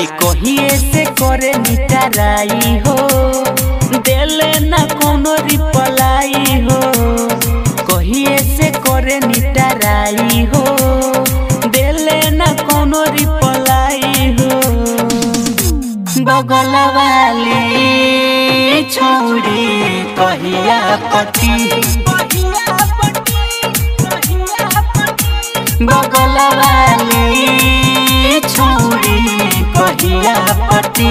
खाली कहिए से करे निटाराई हो देले ना कोनो रिपलाई हो कहिए से करे निटाराई हो देले ना कोनो रिपलाई हो बगल वाली छौरी कहिया पति बगल वाली छौरी कहिया पति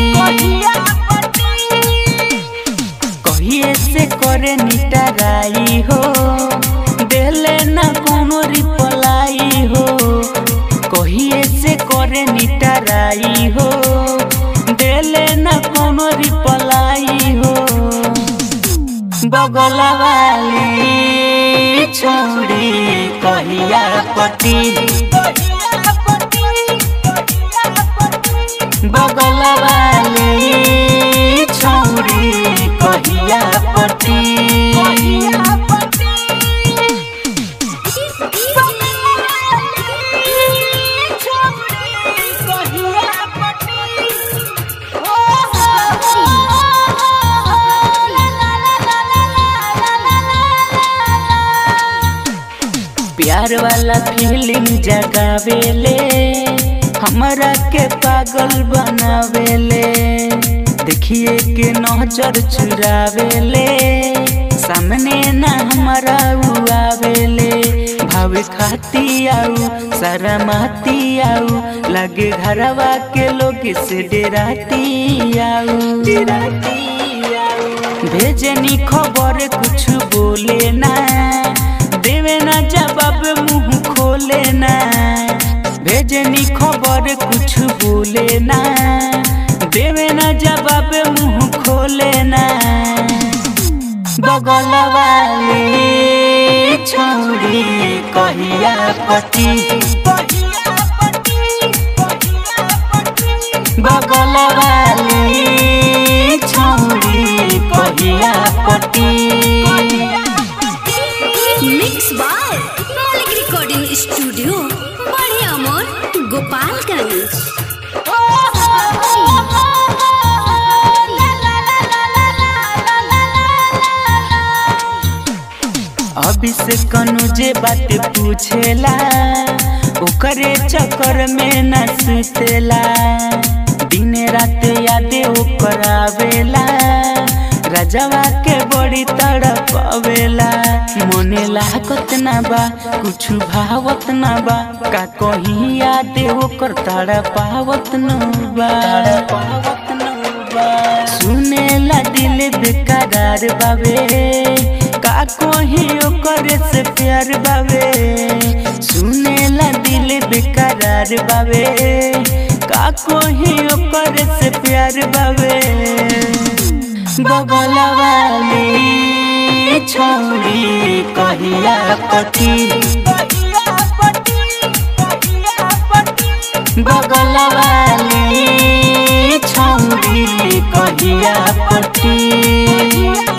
कहिए से करे निटाराई हो देले ना कोनो रिपलाई हो कहिए से करे निटाराई हो देले ना कोनो रिपलाई हो बगल वाली छोड़ी कहिया पति बगल वाली छोड़ी कहिया पति प्यार वाला फीलिंग जगावेले हमरा के पागल बनावेले देखिए के नजर चुरावेले सामने ना हमारा आवेले भावे खाती आऊ शरमाती आऊ लगे घरवा के लोग से डेराती आऊ डेराती आऊ भेजनी खबर कुछ बोले ना देवे ना जवाब मुंह खोले ना भेजनी खबर कुछ बोले ना देवे ना जवाब मुंह खोले ना बगल वाली छौरी कहिया पति बगल वाली छौरी कहिया पति mix by Maulik recording studio बड़े अमोर गोपालगंज अभी से कनु जे बात पूछेला ओकरे चक्कर में न सुतेला दिन रात यादे ओकर आवेला राजवा के बड़ी तड़प आवेला मने लागत ना बा कुछ भावत ना बा का कहीं यादे ओकर तड़पावत न बा तड़पावत न बा सुनेला दिल बेकरार बावे का कोही ओकर से प्यार बावे सुनेला दिल बेकरार बावे का कोही ओकर से प्यार बावे बगल वाली छौरी कहिया पति बगल वाली छौरी कहिया पति